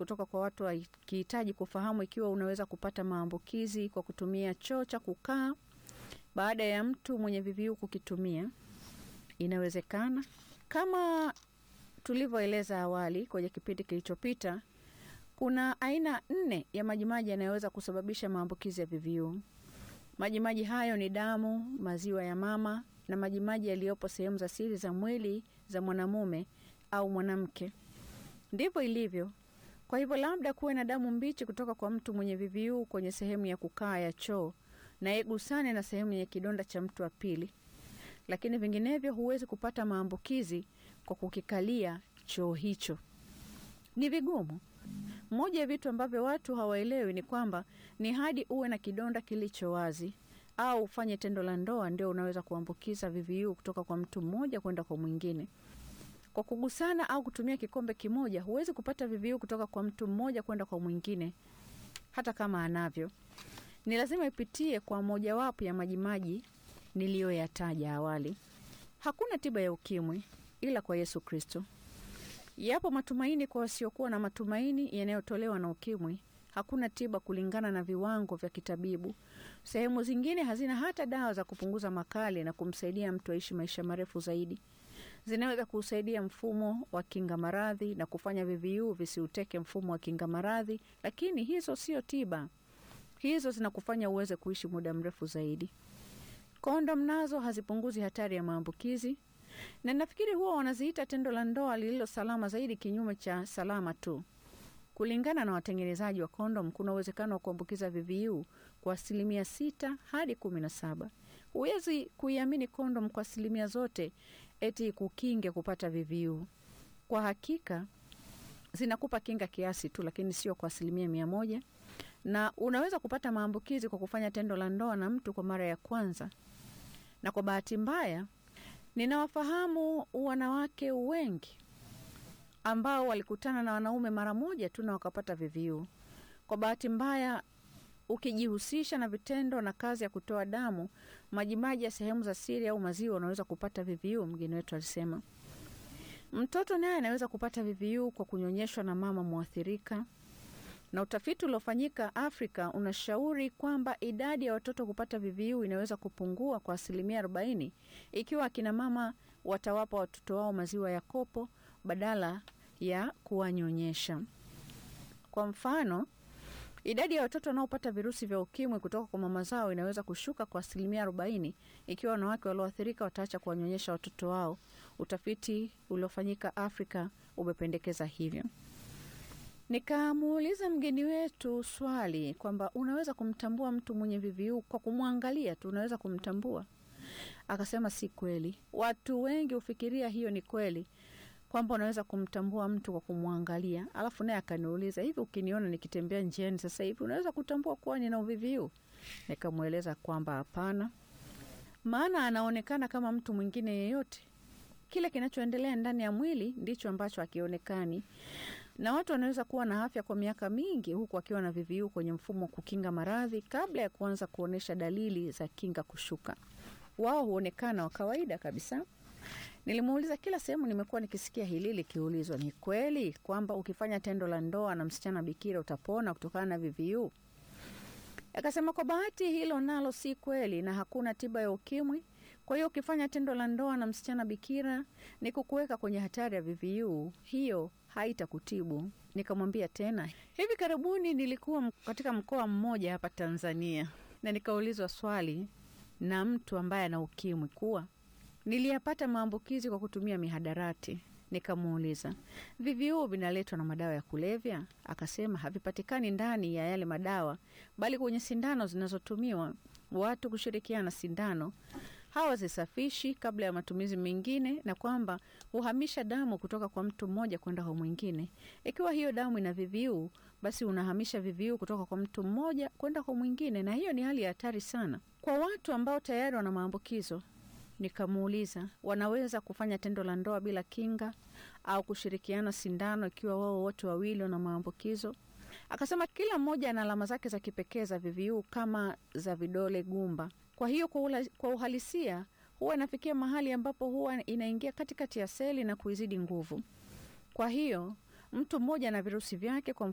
kutoka kwa watu wakihitaji kufahamu ikiwa unaweza kupata maambukizi kwa kutumia choo cha kukaa baada ya mtu mwenye VVU kukitumia. Inawezekana kama tulivyoeleza awali kwenye kipindi kilichopita, kuna aina nne ya majimaji yanayoweza kusababisha maambukizi ya VVU. Majimaji hayo ni damu, maziwa ya mama na majimaji yaliyopo sehemu za siri za mwili za mwanamume au mwanamke. Ndivyo ilivyo. Kwa hivyo, labda kuwe na damu mbichi kutoka kwa mtu mwenye VVU kwenye sehemu ya kukaa ya choo na igusane na sehemu yenye kidonda cha mtu wa pili, lakini vinginevyo huwezi kupata maambukizi kwa kukikalia choo hicho. Ni vigumu. Moja ya vitu ambavyo watu hawaelewi ni kwamba ni hadi uwe na kidonda kilicho wazi au ufanye tendo la ndoa ndio unaweza kuambukiza VVU kutoka kwa mtu mmoja kwenda kwa mwingine. Kwa kugusana au kutumia kikombe kimoja, huwezi kupata VVU kutoka kwa mtu mmoja kwenda kwa mwingine, hata kama anavyo. Ni lazima ipitie kwa mojawapo ya majimaji niliyoyataja awali. Hakuna tiba ya ukimwi ila kwa Yesu Kristo. Yapo matumaini kwa wasiokuwa na matumaini yanayotolewa na ukimwi. Hakuna tiba kulingana na viwango vya kitabibu. Sehemu zingine hazina hata dawa za kupunguza makali na kumsaidia mtu aishi maisha marefu zaidi. Zinaweza kusaidia mfumo wa kinga maradhi na kufanya VVU visiuteke mfumo wa kinga maradhi, lakini hizo sio tiba. Hizo zinakufanya uweze kuishi muda mrefu zaidi. Kondom nazo hazipunguzi hatari ya maambukizi, na nafikiri huwa wanaziita tendo la ndoa lililo salama zaidi, kinyume cha salama tu. Kulingana na watengenezaji wa kondom, kuna uwezekano wa kuambukiza VVU kwa asilimia sita hadi kumi na saba. Huwezi kuiamini kondom kwa asilimia zote eti kukinge kupata VVU. Kwa hakika zinakupa kinga kiasi tu, lakini sio kwa asilimia mia moja, na unaweza kupata maambukizi kwa kufanya tendo la ndoa na mtu kwa mara ya kwanza. Na kwa bahati mbaya, ninawafahamu wanawake wengi ambao walikutana na wanaume mara moja tu na wakapata VVU. Kwa bahati mbaya, ukijihusisha na vitendo na kazi ya kutoa damu, majimaji ya sehemu za siri au maziwa, unaweza kupata VVU, mgeni wetu alisema. Mtoto naye anaweza kupata VVU kwa kunyonyeshwa na mama mwathirika, na utafiti uliofanyika Afrika unashauri kwamba idadi ya watoto kupata VVU inaweza kupungua kwa asilimia 40 ikiwa akina mama watawapa watoto wao maziwa ya kopo badala ya kuwanyonyesha. Kwa mfano, idadi ya watoto wanaopata virusi vya ukimwi kutoka kwa mama zao inaweza kushuka kwa asilimia 40 ikiwa wanawake walioathirika wataacha kuwanyonyesha watoto wao. Utafiti uliofanyika Afrika umependekeza hivyo. Nikamuuliza mgeni wetu swali kwamba unaweza kumtambua mtu mwenye VVU kwa kumwangalia tu, unaweza kumtambua? Akasema si kweli. Watu wengi hufikiria hiyo ni kweli, kwamba unaweza kumtambua mtu kwa kumwangalia. Alafu naye akaniuliza, hivi ukiniona nikitembea njiani sasa hivi unaweza kutambua kuwa nina VVU? Nikamweleza kwamba hapana, maana anaonekana kama mtu mwingine yeyote. Kile kinachoendelea ndani ya mwili ndicho ambacho hakionekani, na watu wanaweza kuwa na afya kwa miaka mingi huku akiwa na VVU kwenye mfumo wa kukinga maradhi kabla ya kuanza kuonyesha dalili za kinga kushuka. Wao huonekana wa kawaida kabisa. Nilimuuliza, kila sehemu nimekuwa nikisikia hili likiulizwa, ni kweli kwamba ukifanya tendo la ndoa na msichana bikira utapona kutokana na VVU? Akasema kwa bahati hilo nalo si kweli, na hakuna tiba ya ukimwi. Kwa hiyo ukifanya tendo la ndoa na msichana bikira ni kukuweka kwenye hatari ya VVU, hiyo haitakutibu. Nikamwambia tena, hivi karibuni nilikuwa katika mkoa mmoja hapa Tanzania na nikaulizwa swali na mtu ambaye ana ukimwi kuwa niliyapata maambukizi kwa kutumia mihadarati. Nikamuuliza, VVU vinaletwa na madawa ya kulevya? Akasema havipatikani ndani ya yale madawa, bali kwenye sindano zinazotumiwa watu kushirikiana sindano hawazisafishi kabla ya matumizi mengine, na kwamba huhamisha damu kutoka kwa mtu mmoja kwenda kwa mwingine. Ikiwa hiyo damu ina VVU, basi unahamisha VVU kutoka kwa mtu mmoja kwenda kwa mwingine, na hiyo ni hali ya hatari sana kwa watu ambao tayari wana maambukizo. Nikamuuliza, wanaweza kufanya tendo la ndoa bila kinga au kushirikiana sindano ikiwa wao wote wawili wana maambukizo? Akasema kila mmoja ana alama zake za kipekee za VVU kama za vidole gumba. Kwa hiyo kwa, ula, kwa uhalisia huwa inafikia mahali ambapo huwa inaingia katikati ya seli na kuizidi nguvu. Kwa hiyo mtu mmoja ana virusi vyake kwa